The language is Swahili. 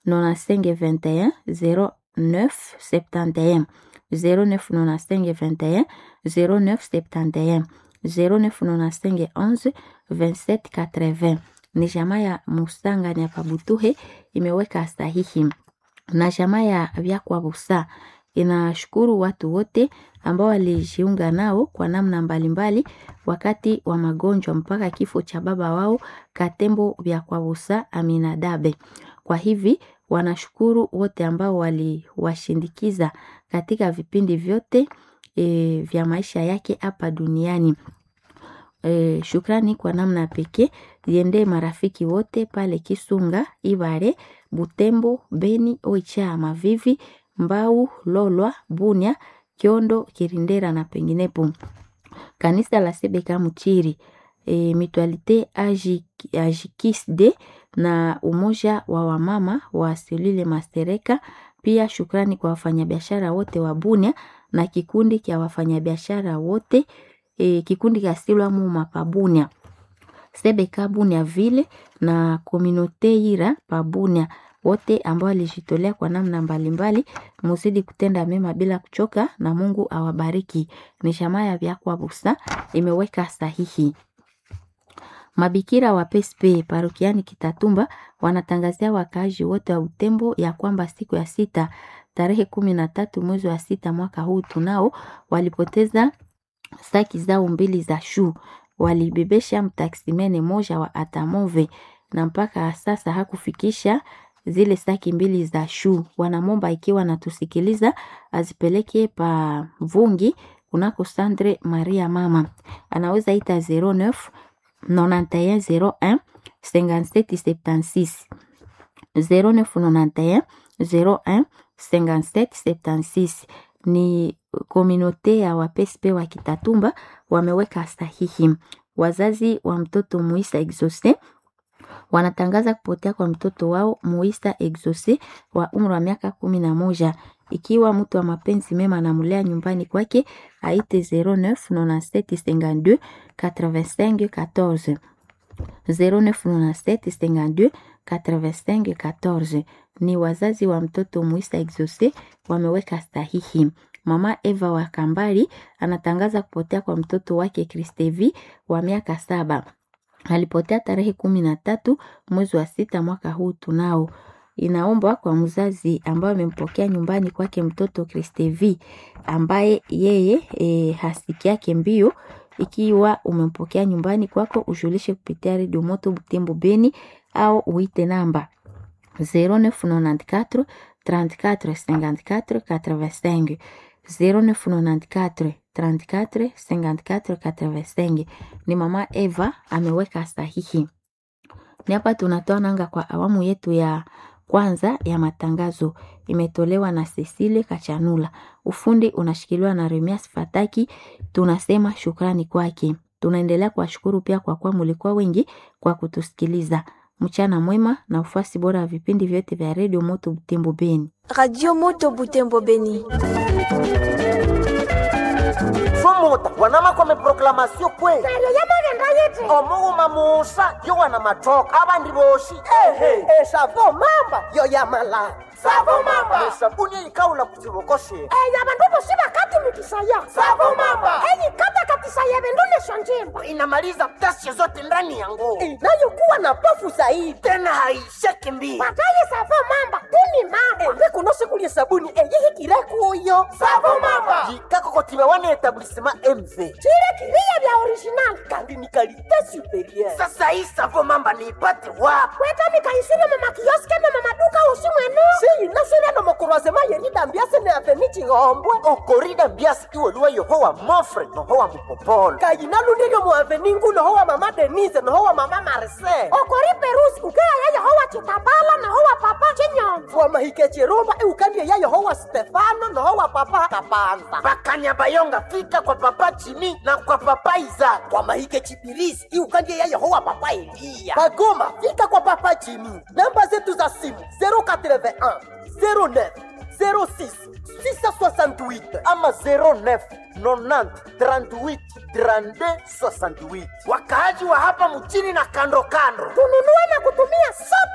95 21 09 71 09 95 21 09 71 0995 11 27 80 ni jamaa ya Musanga ya Pabutuhe imeweka sahihi na jamaa ya Vyakwa Busa inashukuru watu wote ambao walijiunga nao kwa namna mbalimbali wakati wa magonjwa mpaka kifo cha baba wao Katembo Vyakwa Busa Aminadabe. Kwa hivi wanashukuru wote ambao waliwashindikiza katika vipindi vyote e, vya maisha yake hapa duniani. E, shukrani kwa namna pekee ziendee marafiki wote pale Kisunga, Ibare, Butembo, Beni, Oicha, Mavivi, Mbau, Lolwa, Bunia, Kiondo, Kirindera na penginepo. Kanisa la Sebeka Muchiri, e, Mutualite Ajikisde na umoja wa wamama wa Selule Mastereka. Pia shukrani kwa wafanyabiashara wote wa Bunia na kikundi cha wafanyabiashara wote e, kikundi cha Silwa Muma Pabunia Sebeka Bunia vile na Kominote Ira Pabunia wote ambao walijitolea kwa namna mbalimbali, muzidi kutenda mema bila kuchoka, na Mungu awabariki. Ni shamaa ya Vyakwa Busa imeweka sahihi. Mabikira wa PSP parokiani Kitatumba wanatangazia wakaaji wote wa Butembo ya kwamba siku ya sita tarehe kumi na tatu mwezi wa sita mwaka huu tunao walipoteza saki zao mbili za shu, walibebesha mtaksimene moja wa Atamove na mpaka sasa hakufikisha zile saki mbili za shu. Wanamomba ikiwa natusikiliza azipeleke pa Vungi kunako Sandre Maria mama, anaweza ita 09 91 01 5776 0991 01 5776 ni kominote ya wapespe wa Kitatumba wameweka sahihi. Wazazi wa mtoto Muisa Exose wanatangaza kupotea kwa mtoto wao Muisa Exose wa umri wa miaka kumi na moja. Ikiwa mtu wa mapenzi mema anamlea nyumbani kwake, aite 09 97 52 85 14 0997 52 85 14 ni wazazi wa mtoto Muisa Exose wameweka sahihi. Mama Eva wa Kambari anatangaza kupotea kwa mtoto wake Kristevi wa miaka saba. Alipotea tarehe kumi na tatu mwezi wa sita mwaka huu tunao. Inaombwa kwa mzazi ambaye amempokea nyumbani kwake mtoto Kristevi ambaye yeye e, hasiki yake mbio. Ikiwa umempokea nyumbani kwako, ujulishe kupitia redio Moto Butembo Beni au uite namba 0994 34 54 85 0994 34 54 85. Ni mama Eva ameweka sahihi. Ni hapa tunatoa nanga kwa awamu yetu ya kwanza ya matangazo, imetolewa na Cecile Kachanula. Ufundi unashikiliwa na Remias Fataki. Tunasema shukrani kwake. Tunaendelea kuwashukuru pia kwa kuwa mulikuwa wengi kwa kutusikiliza. Mchana mwema na ufuasi bora wa vipindi vyote vya redio Moto Butembo Beni. Radio Moto Butembo Beni. Fumuta wanama kwa meproklamasio kweli Serio yamagangayiti omuuma muusa yo wana matoka abandi boshi ehe esavo mamba yo yamala savo mamba esabuni eyikawula ku kibokoshe eya bandu bosi bakatumikisaya Savo mamba. eyikata katisaya bindu lesho njimba inamaliza ghasia zote ndani ya nguo inayokuwa na pofu zaidi tena haisheki mbii bataye savo mamba tuni mamba mbekunosikulie sabuni eyihikire kuyo savo mamba jikakokotima wana etablissema mv chile kiriya bya original kandi ni kalite superieur sasa hii savo mamba niipate wapi kweta mikaisire mumakioske ne mumaduka usi mwenu siyinasire no mukurwazema yeridambiase ne aveni chihombwe okorida mbiasi iweluwa yohowa mofre nohowa mupopolo kayinalundilyo mu aveni ngu nohowa mama denise nohowa mama marise okori perusi ukeaya yehowa chitambala nohowa papa chinyonzo wamahike chirumba iukandie ya yehowa stefano nohowa papa kapanza bakanyabayonga fika kwa papa chimi na kwa papa izaka wamahike chipirisi iukandie ya yehowa papa eliya bagoma fika kwa papa jimi namba zetu za simu 081 09 06 668 ama 09 90 38 32 68 wakaaji wa hapa mchini na kando kando tununue na kutumia sote